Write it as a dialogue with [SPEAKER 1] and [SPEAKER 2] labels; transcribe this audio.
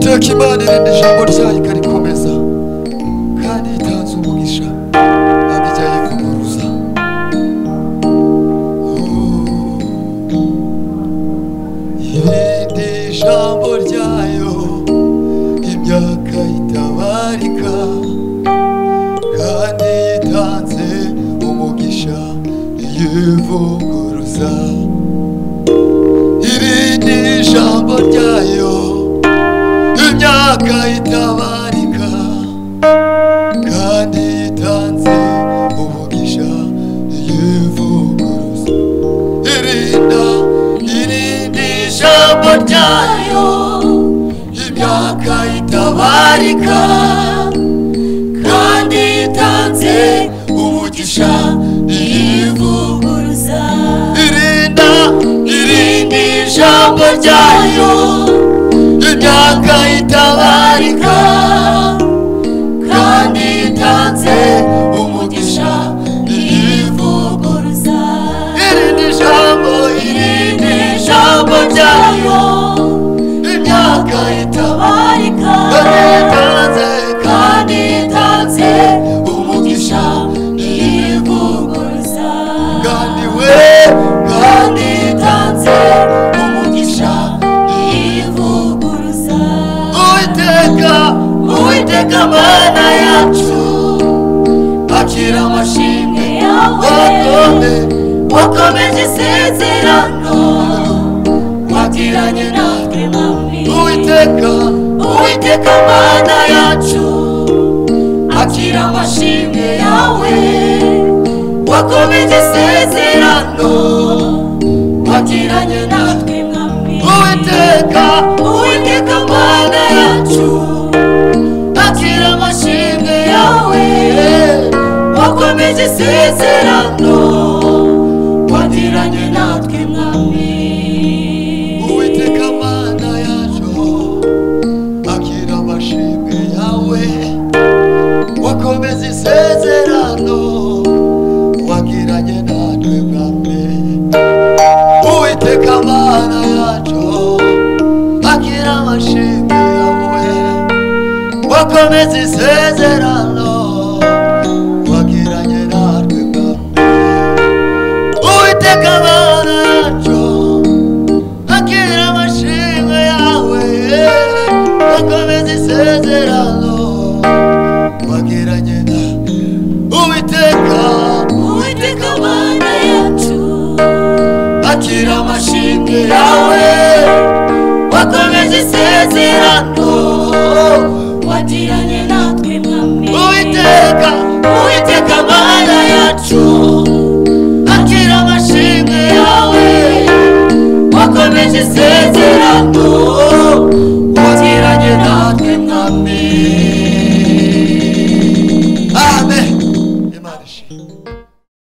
[SPEAKER 1] ntibazananirane ijambo ryayo ikarikomeza kandi yitanze umugisha abijya yivuguruza irindi jambo ryayo imyaka itabarika kandi yitanze umugisha yivuguruza irindi jambo ryayo imyaka itabarika kandi yitanze umugisha yivuguruza irinda irindi jambo ryayo imyaka itabarika kandi yitanze umugisha yivuguruza irinda irindi jambo ryayo imyaka itabarika kandi yitanze umugisha yivuguruza irindi jambo irindi jambo ryayo imyaka itabarika kandi yitanze kandi yitanze umugisha yivuguruza kandi we kandi yitanze umugisha yivuguruza uwiteka uwiteka mana yacu akira amashimwe yawe wakomeje isezerano wagiranye natwe uwiteka uwiteka mana yacu akira amashimwe yawe wakomeje isezerano wagiranye natwe uwiteka uwiteka mana yacu akira amashimwe yawe wakomeje isezerano wagiranye natwe mwami uwiteka mana yacu akira amashimwe yawe wakomeza isezerano wagiranye natwe mwami uwiteka mana yacu akira amashimwe yawe wakomeza isezerano wagiranye natwe mwami uwiteka mana yacu akira amashimwe yawe wakomeza isezerano wagiranye na uwiteka uwiteka mana yacu akira amashimwe yawe wakomeje isezerano wagiranye natwe mwami uwiteka uwiteka mana yacu akira amashimwe yawe wakomeje isezerano wagiranye natwe mwami